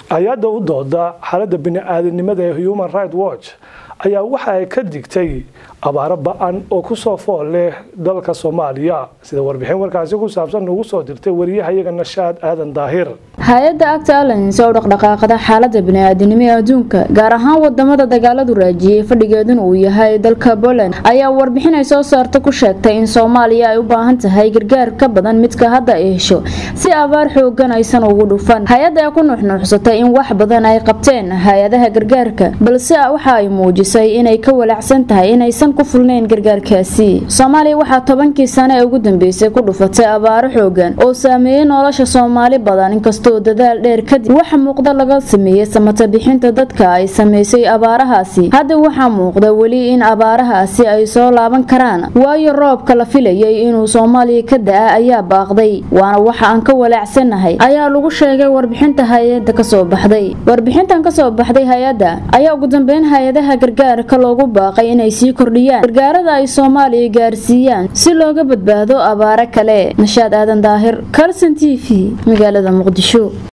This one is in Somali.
hay-adda u dooda xaaladda bini-aadamnimada ee human right watch ayaa waxa ay ka digtay abaaro ba-an oo kusoo fool leh dalka soomaaliya sida warbixin warkaasi ku saabsan ugu soo dirtay wariyahayaga nashaad aadan daahir hay-adda acta alliance oo dhaqdhaqaaqada xaalada bini-aadinimo ee adduunka gaar ahaan wadamada dagaaladu raajiyey fadhigeeduna uu yahay dalka poland ayaa warbixin ay soo saarta ku sheegtay in soomaaliya ay u baahan tahay gargaar ka badan midka hadda ay hesho si abaar xoogan aysan ugu dhufan hay-adda ee ku nuuxnuuxsatay in wax badan ay qabteen hay-adaha gargaarka balse waxa ay muujisay inay ka walaacsan tahay inaysan ku fulnayn gargaarkaasi soomaaliya waxaa tobankii sane ee ugu dambeysay ku dhufatay abaaro xoogan oo saameeyey nolosha soomaali badan inkastoo dadaal dheer kadib waxa muuqda laga sameeyey samata bixinta dadka ay sameysay abaarahaasi hadda waxaa muuqda weli in abaarahaasi ay soo laaban karaan waayo roobka la filayay inuu soomaaliya ka da-a ayaa baaqday waana waxa aan ka walaacsanahay ayaa lagu sheegay warbixinta hay-ada kasoo baxday warbixintan kasoo baxday hay-adda ayaa ugu dambeyn hay-adaha gargaarka loogu baaqay inay sii kordhiyaan gargaarada ay soomaaliya gaarsiiyaan si looga badbaado abaaro kale nashaad aadan daahir kalson t v magaalada muqdisho